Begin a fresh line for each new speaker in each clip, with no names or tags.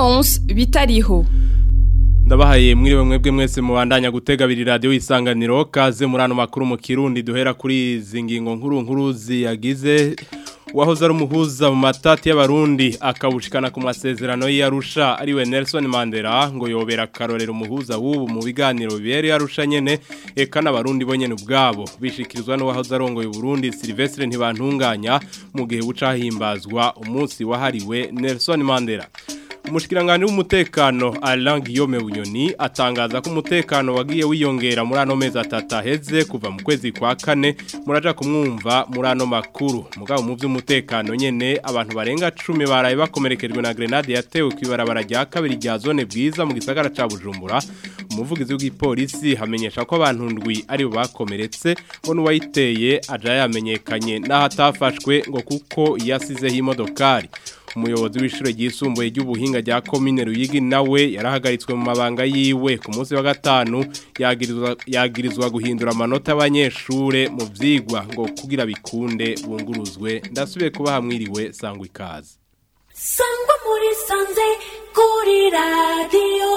Leonce bitariho
ndabahaye mwiriwe mwebwe mwese mubandanya gutega biri radio isanganiro kaze murano makuru mu kirundi duhera kuri izi ngingo nkuru nkuru ziyagize wahoze ari umuhuza mu matati y'abarundi akabushikana ku masezerano y'Arusha ariwe Nelson Mandela ngo yobera karorero umuhuza w'ubu mu biganiro bibere Arusha nyene eka n'abarundi bo nyene ubwabo bishikirizwa no wahoze arongoye Burundi Silvestre ntibantunganya mu gihe bucahimbazwa umunsi wahariwe Nelson Mandela Umushikirangani w'umutekano Alain Guillaume Bunyoni atangaza ko umutekano wagiye wiyongera muri ano mezi atatu aheze kuva mu kwezi kwa kane muraja kumwumva muri ano makuru mugabo mu by'umutekano nyene abantu barenga 10 baraye bakomerekejwe na grenade yatewe kwibarabara rya kabiri rya zone bwiza mu gisagara ca Bujumbura umuvugizi w'igipolisi hamenyesha ko abantu ndwi ari bo bakomeretse ngo nuwayiteye aja yamenyekanye naho atafashwe ngo kuko yasizeho imodokari umuyobozi w'ishure ryisumbuye ry'ubuhinga rya komine Ruyigi nawe yarahagaritswe mu mabanga yiwe ku munsi wa gatanu yagirizwa yagirizwa guhindura amanota y'abanyeshure mu vyigwa ngo kugira bikunde bunguruzwe ndasubiye kuba hamwiriwe sangwa ikaze
sangwa muri sanze kuri radio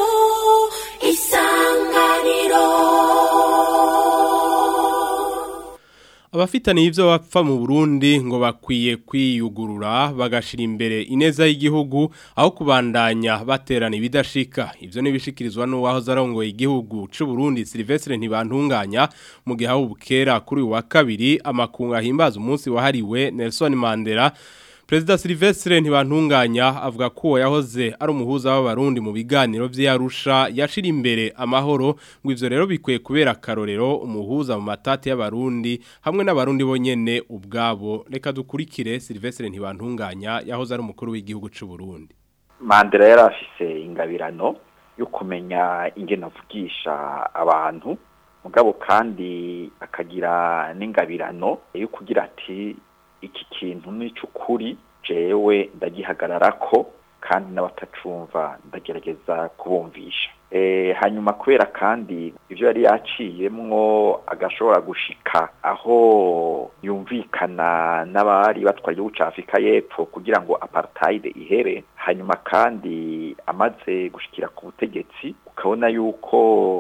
isanganiro
Abafitaniye ivyo bapfa mu Burundi ngo bakwiye kwiyugurura bagashira imbere ineza y'igihugu aho kubandanya baterana ibidashika ivyo nibishikirizwa n'uwahoze arongoye igihugu c'u Burundi Silvestre ntibantunganya mu gihe aho bukera kuri wa kabiri amakunga himbaza umunsi wahariwe Nelson Mandela Perezida Silvestre ntibantunganya avuga ko yahoze ari umuhuza w'abarundi mu biganiro vy'Arusha yashira imbere amahoro ngo ivyo rero bikwiye kubera karorero umuhuza mu matati y'abarundi hamwe n'abarundi bonyene ubwabo reka dukurikire Silvestre ntibantunganya yahoze ari umukuru w'igihugu c'u Burundi
Mandela yari afise ingabirano yo kumenya ingene avugisha abantu mugabo kandi akagira n'ingabirano yo kugira ati iki kintu ni cy'ukuri jewe ndagihagararako kandi n'abatacumva ndagerageza kubumvisha hanyuma kubera kandi ibyo yari yaciyemwo agashobora gushika aho yumvikana n'abari batwara igihugu cya afurika y'epfo kugira ngo apartheid ihere hanyuma kandi amaze gushikira ku butegetsi ukabona yuko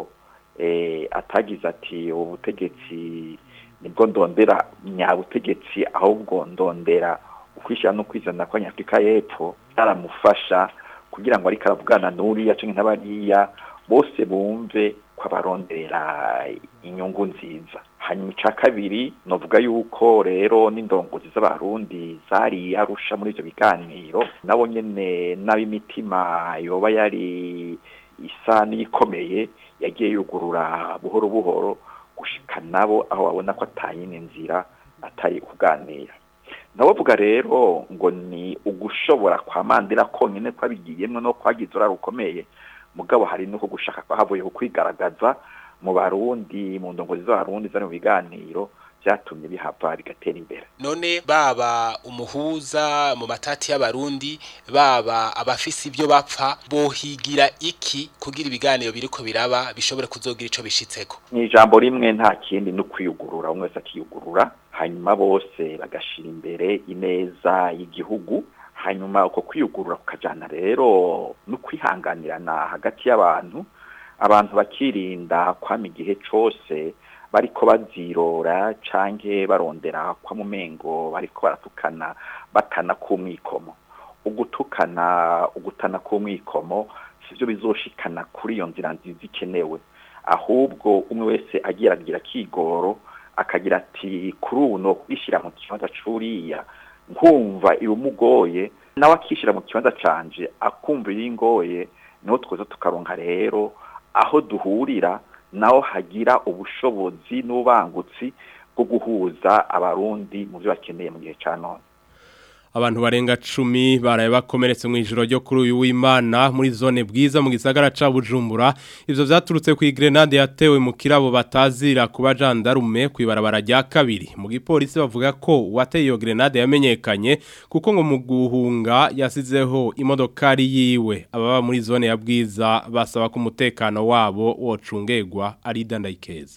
atagize ati ubu butegetsi nibwo ndondera nyabutegetsi ahubwo ndondera ukwishyira no kwizana kwa nyafurika y'epfo aramufasha kugira ngo ariko aravugana n'uriya cyangwa n'abariya bose bumve ko abarondera inyungu nziza hanyuma icya kabiri navuga yuko rero n'indongozi z'abarundi zari arusha muri ibyo biganiro nabo nyine n'ab'imitima yoba yari isa n'ikomeye yagiye yugurura buhoro buhoro gushika nabo aho babona ko atayine nzira atari kuganira nabavuga rero ngo ni ugushobora kwa mandira konyine kwabigiyemwe no kwagize urara rukomeye mugabo hari no gushaka ko havuye kwigaragaza mu barundi mu ndongozi z'abarundi zari mu biganiro byatumye bihava bigatera imbere
none baba umuhuza mu matati y'abarundi baba abafise ibyo bapfa bohigira iki kugira ibiganiro biriko biraba bishobore kuzogira ico bishitseko
ni ijambo rimwe nta kindi no kwiyugurura umwe wese akiyugurura hanyuma bose bagashira imbere ineza y'igihugu hanyuma uko kwiyugurura kukajana rero no kwihanganirana hagati y'abantu abantu bakirinda kwama igihe cose bariko bazirora canke barondera kwa mumengo bariko baratukana batana kumwikomo ugutukana ugutana kumwikomo sivyo bizoshikana kuri iyo nzira nziza ikenewe ahubwo umwe wese agira agira kigoro akagira ati kuri ubu no kwishira mu kibanza curiya nkumva ibumugoye nawe akishira mu kibanza canje akumva ibingoye niho tweza tukaronka rero aho duhurira naho hagira ubushobozi n'ubangutsi bwo guhuza abarundi mu byo bakeneye mu gihe cya none
abantu barenga cumi baraye bakomeretse mu ijoro ryo kuri uyu w'imana muri zone bwiza mu gisagara ca bujumbura ivyo vyaturutse ku grenade yatewe mu kirabo batazira kuba jandarume kwibarabara rya kabiri mu gipolisi bavuga ko uwateye iyo grenade yamenyekanye kuko ngo mu guhunga yasizeho imodokari yiwe ababa muri zone ya bwiza basaba ko umutekano wabo wocungegwa ari dandayikeza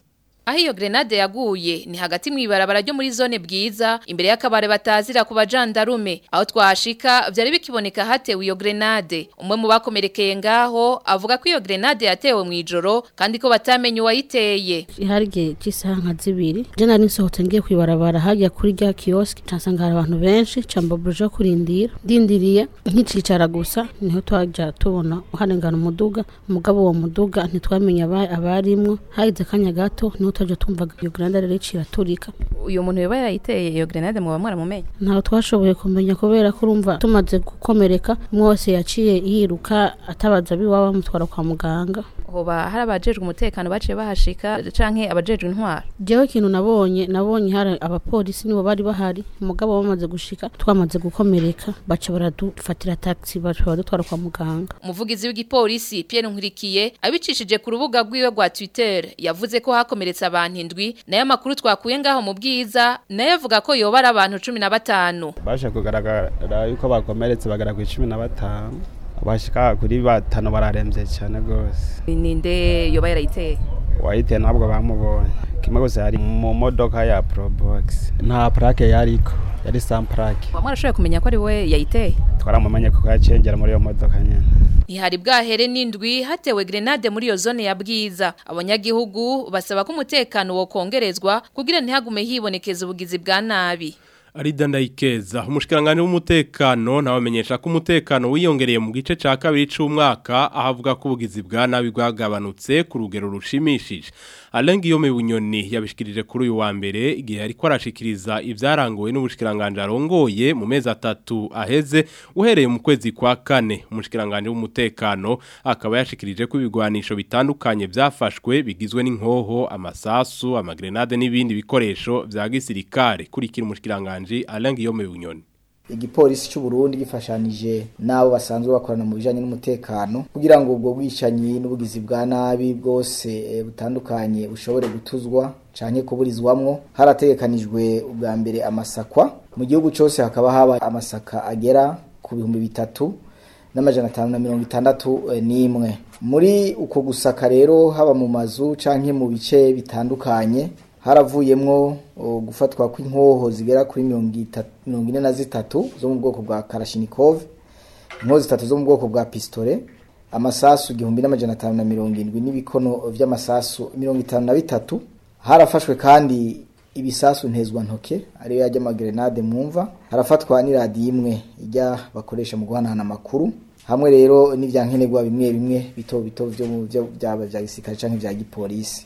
aho iyo grenade yaguye ni hagati mw'ibarabara ryo muri zone bwiza imbere y'akabare batazira ku bajandarume aho twahashika vyari bikiboneka hatewe iyo grenade umwe mu bakomerekeye ngaho avuga ko iyo grenade yatewe mw'ijoro kandi ko batamenye uwayiteye
hari igihe cy'isaha nka zibiri je nari nsohotse ngiye kwibarabara hajya kuri rya kiosk nsanga hari abantu benshi cambabuje kurindira ndindiriye nkicicara gusa niho twaja tubona uharengana umuduga umugabo uwo muduga ntitwamenye aba- abarimwo hagize akanya gato niho twaja tumvaga iyo grenade rero iciye iraturika
uyu muntu yoba yarayiteye iyo grenade muba mwaramumenye
ntawe twashoboye kumenya kubera ko urumva tumaze gukomereka umwe wese yaciye yiruka atabaza abiwabo bamutwara kwa muganga
hoba hari abajejwe umutekano baciye bahashika canke abajejwe intwaro
jewe ikintu nabonye nabonye hari abapolisi nibo bari bahari umugabo bamaze gushika twamaze gukomereka baca baradufatira taxi baca baradutwara kwa muganga
umuvugizi w'igipolisi Pierre Nkurikiye abicishije ku rubuga rwiwe rwa Twitter yavuze ko hakomeretse abantu indwi nayo makuru twakuye ngaho mu bwiza nayo avuga ko yoba ari abantu cumi na batanu
baje kugaragara yuko bakomeretse bagera ku icumi na batanu bashika kuri batanu bararembye cyane rwose
ninde yoba yarayiteye
uwayiteye ntabwo bamubonye kimwe gusa yari mu modoka ya probox nta plaque yariko yari sans plaque
waba mwarashoboye kumenya ko ari we yayiteye
twaramumenye kuko yacengera muri iyo modoka nyene
ntihari bwahere n'indwi hatewe grenade muri iyo zone ya bwiza abanyagihugu basaba ko umutekano wokongerezwa kugira ntihagume hibonekeza ubugizi bwa nabi
Arida ndayikeza umushikiranganje w'umutekano ntawamenyesha ko umutekano wiyongereye mu gice ca kabiri c'umwaka ahavuga ko ubugizi bwa nabi bwagabanutse ku rugero rushimishije Alengi yome bunyoni yabishikirije kuri uyu wa mbere igihe ariko arashikiriza ivyarangowe n'ubushikiranganje arongoye mu mezi atatu aheze uhereye mu kwezi kwa kane umushikiranganje w'umutekano akaba yashikirije ko ibigwanisho bitandukanye vyafashwe bigizwe n'inkoho amasasu amagrenade n'ibindi bikoresho vya gisirikare kurikira umushikiranganje Alengi yome bunyoni
igipolisi cy'u Burundi gifashanije nabo basanzwe bakorana mu bijanye n'umutekano kugira ngo ubwo bwicanyi n'ubugizi bwa nabi bwose eh, butandukanye bushobore gutuzwa canke kuburizwamwo harategekanijwe ubwa mbere amasakwa mu gihugu cyose hakaba haba amasaka agera ku bihumbi bitatu n'amajana atanu na mirongo itandatu eh, n'imwe muri uko gusaka rero haba mu mazu canke mu bice bitandukanye haravuyemwo uh, gufatwa kw'inkoho zigera kuri mirongo itatu- mirongo ine na zitatu zo mu bwoko bwa karashinikov inkoho zitatu zo mu bwoko bwa pistole amasasu igihumbi n'amajana atanu na mirongo indwi n'ibikono vy'amasasu mirongo itanu na bitatu harafashwe kandi ibisasu ntezwa ntoke ariyo yajya amagrenade mwumva harafatwa n'iradiyo imwe ijya bakoresha mu guhanahana amakuru hamwe rero n'ivyankenerwa bimwe bimwe bito bito vyo mu vyo byaba vya gisirikare canke vya gipolisi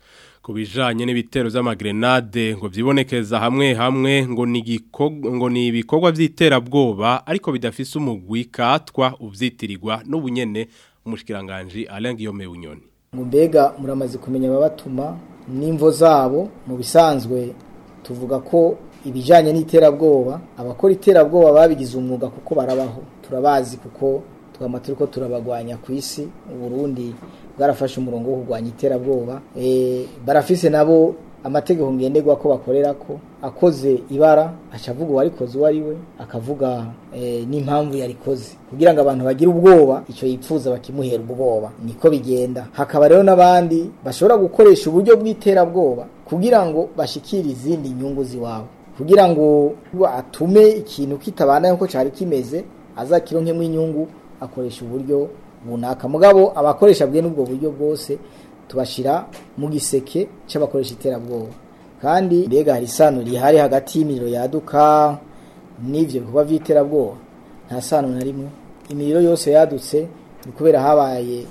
ku bijanye n'ibitero vy'amagrenade ngo vyibonekeza hamwe hamwe ngo ni igikog- ngo ni ibikorwa vy'iterabwoba ariko bidafise umugwi katwa uvyitirirwa n'ubunyene umushikiranganje Alain Guillaume Bunyoni
ngo mbega muramaze kumenya ababatuma n'imvo zabo mu bisanzwe tuvuga ko ibijyanye n'iterabwoba abakora iterabwoba babigize umwuga kuko barabaho turabazi kuko twama turi ko turabagwanya ku isi uburundi bwarafashe umurongo wo kurwanya iterabwoba Eh, barafise nabo amategeko ngenderwa ko bakorera ko akoze ibara aca avuga uwarikoze uwo ari we akavuga eh, n'impamvu yarikoze kugira ngo abantu bagire ubwoba icyo yipfuza bakimuhera ubwoba niko bigenda hakaba rero n'abandi bashobora gukoresha uburyo bw'iterabwoba kugira ngo bashikire izindi nyungu ziwabo kugira ngo atume ikintu kitabana nk'uko cyari kimeze azakironkemo inyungu akoresha uburyo bunaka mugabo abakoresha bwe n'ubwo buryo bwose tubashira mu giseke cy'abakoresha iterabwoba kandi mbega hari isano rihari hagati y'imiriro yaduka n'ivyo bikorwa vy'iterabwoba nta sano na rimwe imiriro yose yadutse ni kubera habaye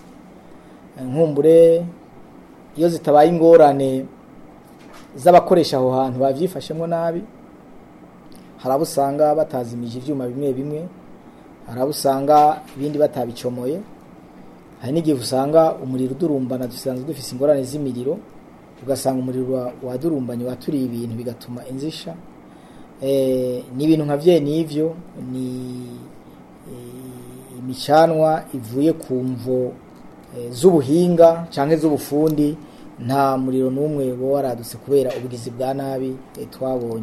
eh, nkumbure iyo zitabaye ingorane z'abakoresha aho hantu bavyifashemwo nabi hari abo usanga batazimije ivyuma bimwe bimwe hari abo usanga ibindi batabicomoye hari n'igihe usanga umuriro udurumbana dusanzwe dufise ingorane z'imiriro ugasanga umuriro wa- wadurumbanye waturiye ibintu bigatuma inzisha eh, ni ibintu nka vye n'ivyo ni eh, imicanwa ivuye ku mvo eh, z'ubuhinga canke z'ubufundi nta muriro n'umwe bo waradutse kubera ubugizi bwa nabi eh, twabonye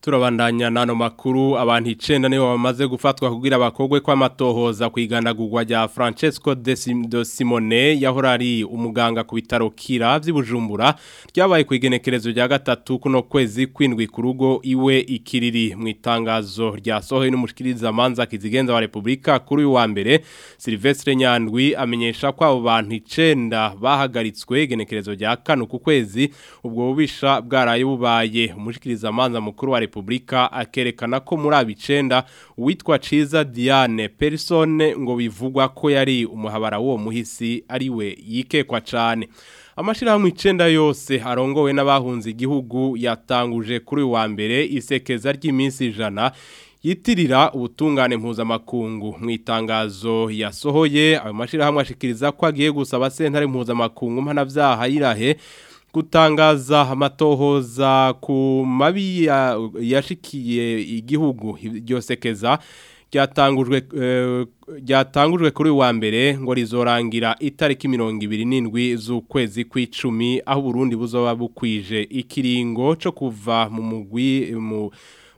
Turabandanya nano makuru abantu 9 nibo bamaze gufatwa kugira abakogwe kw'amatohoza kwigandagurwa rya Francesco de, Sim, de Simone yahora ari umuganga ku bitaro Kira vy'Ibujumbura ryabaye kwigenekerezo rya gatatu kuno kwezi kwindwi ku rugo iwe ikiriri mu itangazo rya sohoye n'umushikiriza manza kizigenza wa Republika kuri uyu wa mbere Silvestre Nyandwi amenyesha ko abo bantu 9 bahagaritswe igenekerezo rya kane ku kwezi ubwo bubisha bwaraye bubaye umushikiriza manza mukuru wa Republika akerekana ko muri abicenda uwitwa Ciza Diane Persone ngo bivugwa ko yari umuhabara wo muhisi ariwe yikekwa cane Amashirahamwe icenda yose arongowe n'abahunze igihugu yatanguje kuri uyu wa mbere isekeza ry'iminsi ijana yitirira ubutungane mpuzamakungu mu itangazo yasohoye ayo mashirahamwe ashikiriza ko agiye gusaba sentare mpuzamakungu mpanavyaha yirahe gutangaza amatohoza ku mabi yashikiye igihugu iryo sekeza ryatangujwe ryatangujwe kuri wa mbere ngo rizorangira itariki 27 z'ukwezi kw'icumi aho Burundi buzoba bukwije ikiringo cyo kuva mu mugwi mu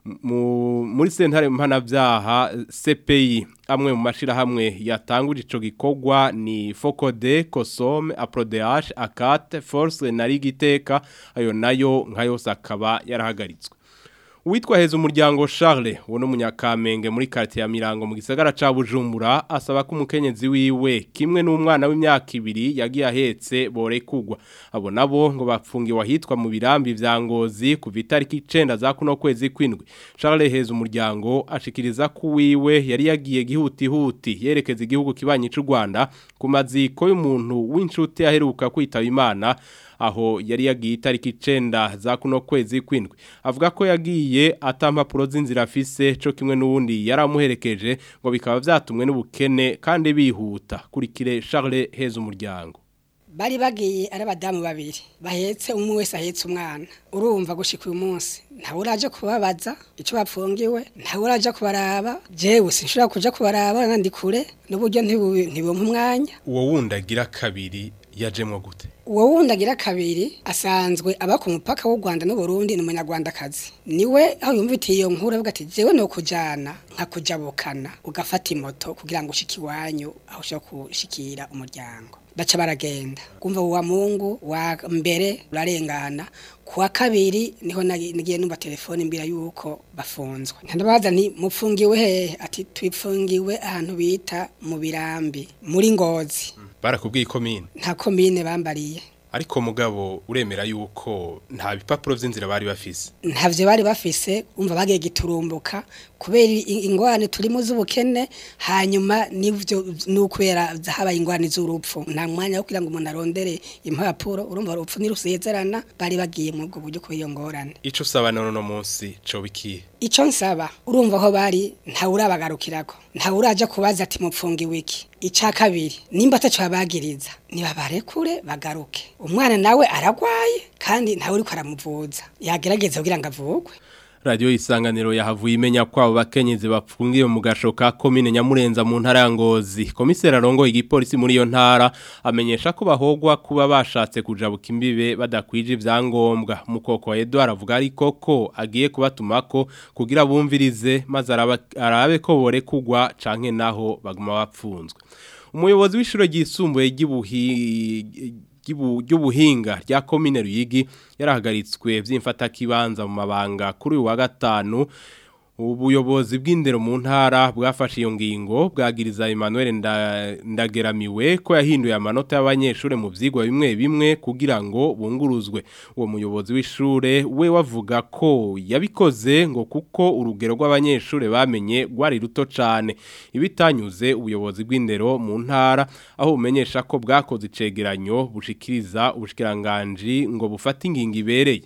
muri sentare mpanavyaha CPI amwe mu mashirahamwe yatanguje ico gikorwa ni Focode, Kosome, AprodeH, Akate, Force na Rigiteka ayo nayo nka yose akaba yarahagaritswe Uwitwa heza umuryango Charles wo no munyakamenge muri quartier ya Mirango mu gisagara ca Bujumbura asaba ko umukenyezi wiwe kimwe n'umwana w'imyaka ibiri yagiye ahetse borekugwa abo nabo ngo bapfungiwe ahitwa mu birambi vya Ngozi ku itariki 9 za kuno kwezi kwindwi Charles heza umuryango ashikiriza ko wiwe yari yagiye gihuti huti yerekeza igihugu kibanyi c'u Rwanda ku maziko y'umuntu w'inshuti aheruka kwitaba Imana aho yari yagiye itariki 9 za kuno kwezi kwindwi avuga ko yagiye atampapuro z'inzira afise cyo kimwe n'uwundi yaramuherekeje ngo bikaba vyatumwe n'ubukene kandi bihuta kurikire Charles heza umuryango
bari bagiye ari abadamu babiri bahetse umwe wese ahetse umwana urumva gushika uyu munsi ntawe uraje kubabaza icyo bapfungiwe ntawe uraje kubaraba jewe sinshobora kuja kubaraba nandi kure n'uburyo ntibumpa umwanya
uwo wundi agira kabiri yajemwo gute
uwo wundi agira kabiri asanzwe aba ku mupaka w'u Rwanda n'Uburundi ni umunyarwandakazi niwe aho yumvitiye iyo nkuru avuga ati jewe no kujana nkakujabukana ugafata imoto kugira ngo ushike iwanyu aho ushobora gushikira umuryango baca baragenda kumva wa mungu wa mbere urarengana kuwa kabiri niho nagiye numva telefone mbira yuko bafunzwe ntandabaza nti mupfungiwe hehe ati twipfungiwe ahantu bita mu birambi muri ngozi
barakubwiye komine
nta komine bambariye
ariko mugabo uremera yuko nta bipapuro vy'inzira bari bafise
ntavyo bari bafise umva bagiye giturumbuka kubera ingwane turimo z'ubukene hanyuma nivyo nukubera habaye ingwane z'urupfu nta mwanya wo kugira ngo umuntu arondere impapuro urumva urupfu nirusezerana bari bagiye mu bwo buryo kubiyo ngorane
ico usaba none no munsi co bikiye
ico nsaba urumva aho bari nta urabagarukirako nta uraja kubaza ati mupfungi wiki ica kabiri nimba ataco babagiriza nibabarekure bagaruke umwana nawe aragwaye kandi ntawe uriko aramuvuza yagerageza kugira ngo avugwe
Radio isanganiro yahavuye imenya ko abo bakenyezi bapfungiye mu gasho ka commune Nyamurenza mu ntara ya Ngozi. Komiseri arongo igipolisi muri iyo ntara amenyesha ko bahogwa kuba bashatse kujabuka imbibe badakwije ivyangombwa. Mukoko wa Edouard avuga ariko ko agiye kubatumako kugira bumvirize maze arabe ko bore kugwa canke naho baguma bapfunzwe. Umuyobozi w'ishure ryisumbuye ry'ubuhi ry'ubuhinga rya komine Ruyigi yarahagaritswe vy'imfata kibanza mu mabanga kuri uyu wa gatanu ubuyobozi bw'indero mu ntara bwafashe iyo ngingo bwagiriza Emmanuel ndageramiwe ko yahinduye amanota y'abanyeshure mu vyigwa bimwe bimwe kugira ngo bunguruzwe uwo muyobozi w'ishure we wavuga ko yabikoze ngo kuko urugero rw'abanyeshure bamenye rwari ruto cane ibitanyuze ubuyobozi bw'indero mu ntara aho bumenyesha ko bwakoze icegeranyo bushikiriza ubushikiranganje ngo bufate ingingo ibereye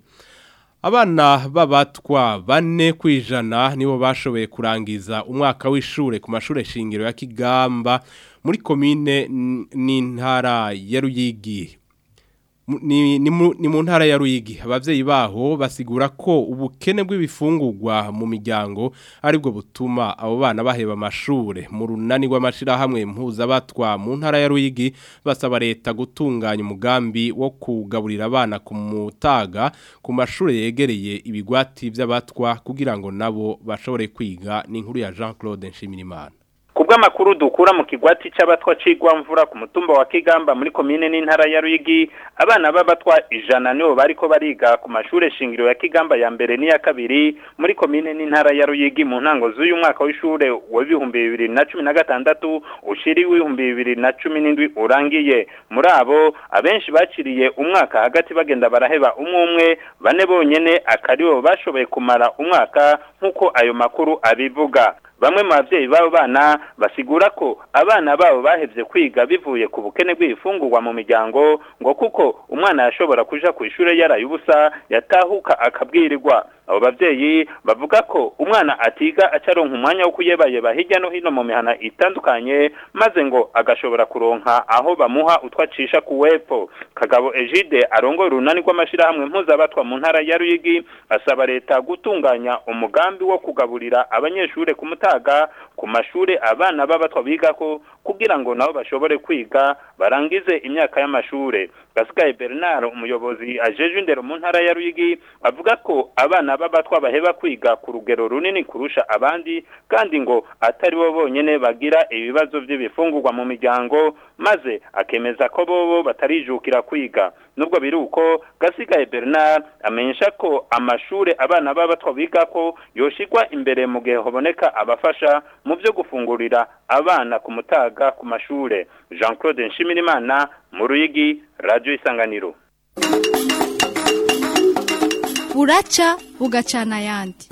Abana babatwa bane kwijana nibo bashoboye kurangiza umwaka w'ishure ku mashure shingiro ya Kigamba muri komine n'intara ya Ruyigi Mu- ni, ni, mu, ni mu ntara ya Ruyigi abavyeyi baho basigura ko ubukene bw'ibifungurwa mu miryango aribwo butuma abo bana baheba amashure mu runani rw'amashira hamwe mpuza batwa mu ntara ya Ruyigi basaba leta gutunganya umugambi wo kugaburira abana ku mutaga ku mashure yegereye ibigwati vy'abatwa kugira ngo nabo bashobore kwiga ni inkuru ya Jean-Claude Nshimirimana
Kubw'amakuru dukura mu kigwati c'abatwa cigwa mvura ku mutumba wa Kigamba muri komine n'intara ya Ruyigi abana b'abatwa ijana nibo bariko bariga ku mashure shingiro ya Kigamba ya mbere n'iya kabiri muri komine n'intara ya Ruyigi mu ntango z'uyu mwaka w'ishure wa 2016 ushiri w'ibihumbi 2017 urangiye muri abo abenshi baciriye umwaka hagati bagenda baraheba umwe umwe bane bonyene akaribo bashoboye kumara umwaka nk'uko ayo makuru abivuga bamwe mu bavyeyi b'abo bana basigura ko abana babo bahevye kwiga bivuye ku bukene bw'ibifungurwa mu miryango ngo kuko umwana yashobora kuja ku ishure yaraye ubusa yatahuka akabwirirwa abo bavyeyi bavuga ko umwana atiga acaronka umwanya wo kuyebayeba hirya no hino mu mihana itandukanye maze ngo agashobora kuronka aho bamuha utwacisha ku wepfo kagabo Egide arongoye urunani rw'amashirahamwe mpuzabatwa mu ntara ya Ruyigi asaba leta gutunganya umugambi wo kugaburira abanyeshure ku mutaga ku mashure abana b'abatwa bigako kugira ngo nabo bashobore kwiga barangize imyaka y'amashure Gasigaye Bernard umuyobozi ajeje indero mu ntara ya Ruyigi avuga ko abana b'abatwa baheba kwiga ku rugero runini kurusha abandi kandi ngo atari bo bonyene bagira ibibazo by'ibifungurwa mu miryango maze akemeza ko bobo batarijukira kwiga nubwo biri uko Gasigaye Bernard amenyesha ko amashure abana b'abatwa bigako yoshigwa imbere mu gihe haboneka abafasha mu byo gufungurira abana ku mutaga ku mashure Jean Claude Nshimirimana mu Ruyigi Radio Isanganiro
buraca bugacana ayandi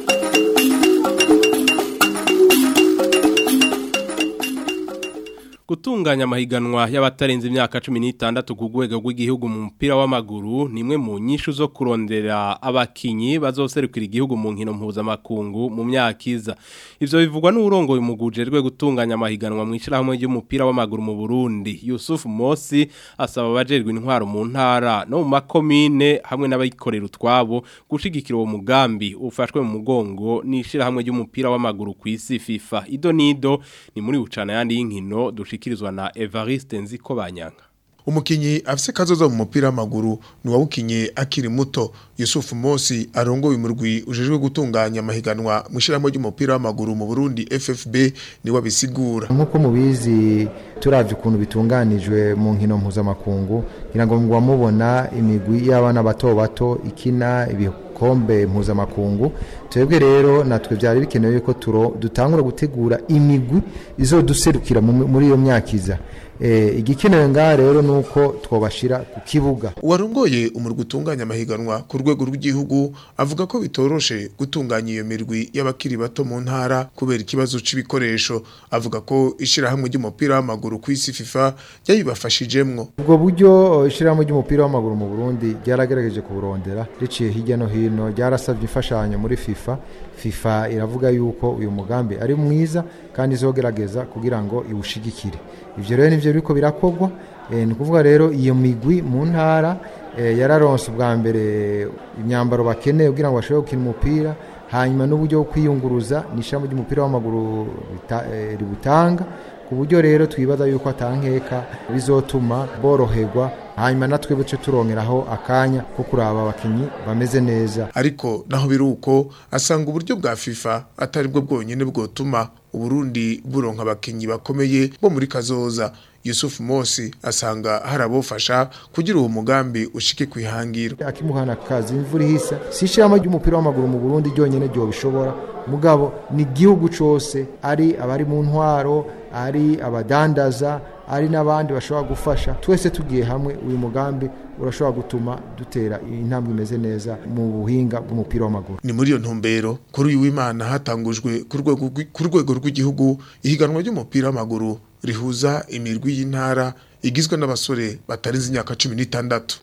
Gutunganya amahiganwa y'abatarenze imyaka 16 ku rwego rw'igihugu mu mupira w'amaguru nimwe mu nyishu zo kurondera abakinyi bazoserukira igihugu mu nkino mpuzamakungu mu myaka iza. Ivyo bivugwa n'urongoye umuguje rwe gutunganya amahiganwa mu ishirahamwe ry'umupira w'amaguru mu Burundi. Yusuf Mosi asaba abajerwe intwaro mu ntara no mu makomine hamwe n'abayikorera utwabo gushigikira uwo mugambi ufashwe mu mugongo n'ishirahamwe ry'umupira w'amaguru ku isi FIFA. Ido nido ni muri bucana yandi y'inkino dushikirizwa na Evariste Nziko Banyanga.
umukinyi afise kazoza mu mupira w'amaguru ni wawukinye akiri muto Yusuf Mosi arongoye umurwi ujejwe gutunganya amahiganwa mu ishyirahamwe ry'umupira w'amaguru mu Burundi FFB ni wabisigura
nk'uko mubizi turavye ukuntu bitunganijwe mu nkino mpuzamakungu ngira ngo ngo mubona imigwi y'abana bato bato ikina ibikombe mpuzamakungu twebwe rero natwe byari bikenewe yuko turo dutangura gutegura imigwi izoduserukira mu- muri iyo myaka iza Eh, igikenewe ngaha rero nuko twobashira ku kibuga
uwarongoye umurwi utunganya amahiganwa ku rwego rw'igihugu avuga ko bitoroshe gutunganya iyo mirwi y'abakiri bato mu ntara kubera ikibazo c'ibikoresho avuga ko ishirahamwe ry'umupira w'amaguru ku isi FIFA ryabibafashijemwo
ubwo buryo eh, ishirahamwe ry'umupira w'amaguru mu Burundi ryaragerageje kuburondera riciye hirya no hino ryarasabye imfashanyo muri FIFA FIFA iravuga yuko uyu mugambi ari mwiza kandi izogerageza kugira ngo iwushigikire ivyo rero nivyo biriko birakorwa eh, ni ukuvuga rero iyo migwi mu ntara eh, yararonse ubwa mbere imyambaro bakeneye kugira ngo bashobore gukina umupira hanyuma n'uburyo bwo kwiyunguruza ni ishami ry'umupira w'amaguru rita- eh, ributanga ku buryo rero twibaza yuko atankeka bizotuma boroherwa hanyuma natwe buce turongeraho akanya ko kuraba abakinyi bameze neza
ariko naho biruko asanga uburyo bwa FIFA atari bwo bwonyene bwotuma Uburundi buronka abakinyi bakomeye bo muri kazoza Yusuf Mosi asanga hari abofasha kugira uwo mugambi ushike kwihangira
akimuhana kazi imvura ihisa si ishirahamwe ry'umupira w'amaguru mu Burundi ryonyene ryo bishobora mugabo ni igihugu cose ari abari mu ntwaro ari abadandaza ari n'abandi bashobora gufasha twese tugiye hamwe uyu mugambi urashobora gutuma dutera intambwe imeze neza mu buhinga bw'umupira w'amaguru
ni muri iyo ntumbero kuri uyu w'Imana hatangujwe ku rwego rw'i- ku rwego rw'igihugu ihiganwa ry'umupira w'amaguru rihuza imirwi y'intara igizwe n'abasore batarenze imyaka 16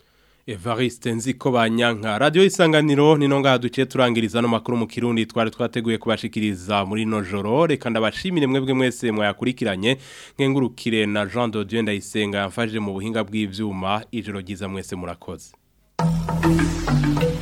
Evariste nziko banyanka radio isanganiro nino ngaha duciye turangiriza no makuru mu kirundi twari twateguye kubashikiriza muri no joro reka ndabashimire mwebwe mwese mwayakurikiranye nkengurukire na Jean de Dieu ndayisenga yamfashije mu buhinga bw'ivyuma ijoro ryiza mwese murakoze